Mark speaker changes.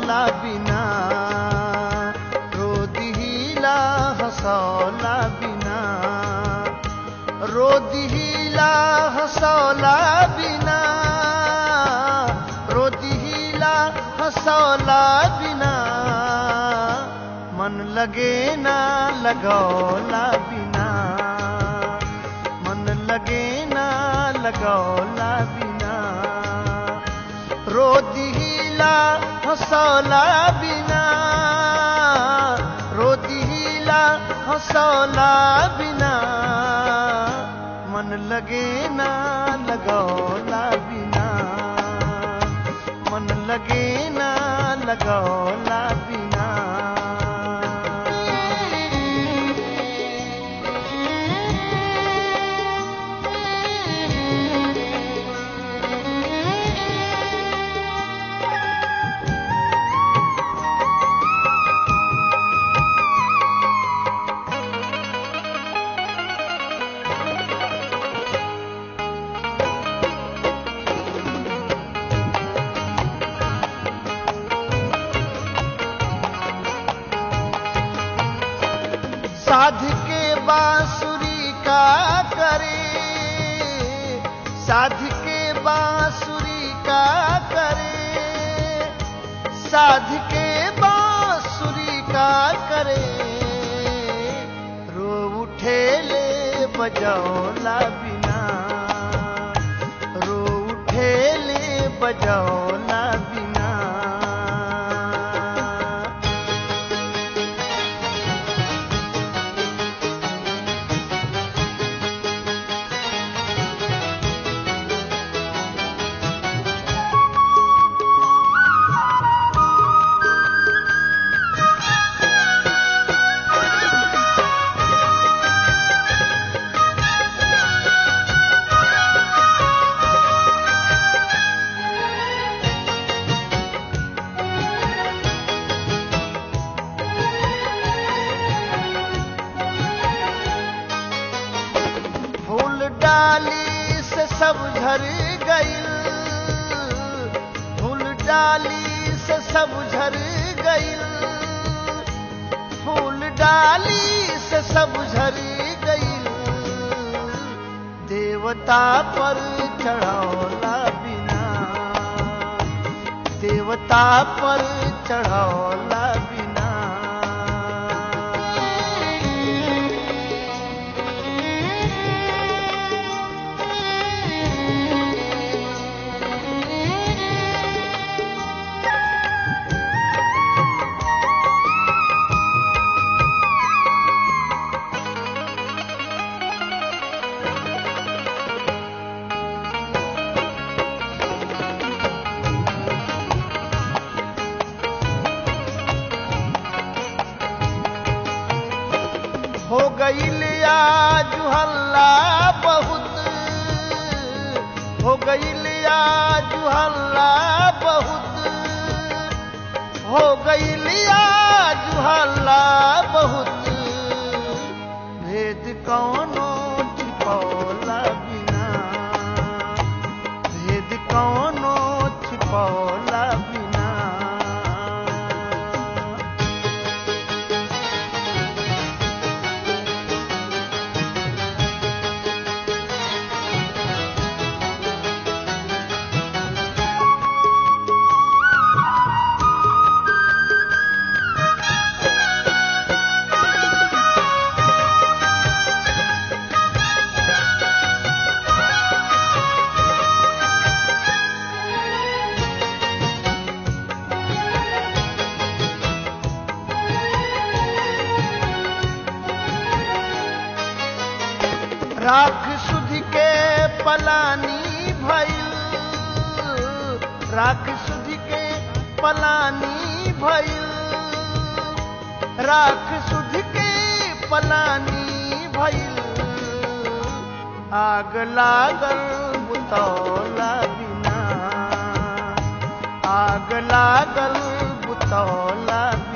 Speaker 1: हंसौला बिना रो दिहिला हंसौला बिना रो दिहिला हंसौला बिना रो दिहिला हंसौला बिना मन लगे ना लगौला बिना मन लगे ना लगौला बिना रो दिहिला हंसौला बिना रो दिहिला हंसौला बिना मन लगे ना लगौला बिना मन लगे ना लगौला बिना साध के बांसुरी का करे साध के बांसुरी का करे साध के बांसुरी का करे रो उठे ले बजौला बिना रो उठे ले बजौला बिना फूल डाली से सब झर गईल फूल डाली से सब झर गईल फूल डाली से सब झर गईल देवता पर चढ़ौला बिना देवता पर चढ़ौला बिना हो गईल आज हल्ला बहुत हो गईल आज हल्ला बहुत हो गईल आज हल्ला बहुत भेद कौनो छिपौला बिना भेद कौनो छिपौला बिना राख सुध के पलानी भइल राख सुध के पलानी भइल राख सुध के पलानी भइल आग लागल बुतौला बिना आग लागल बुतौला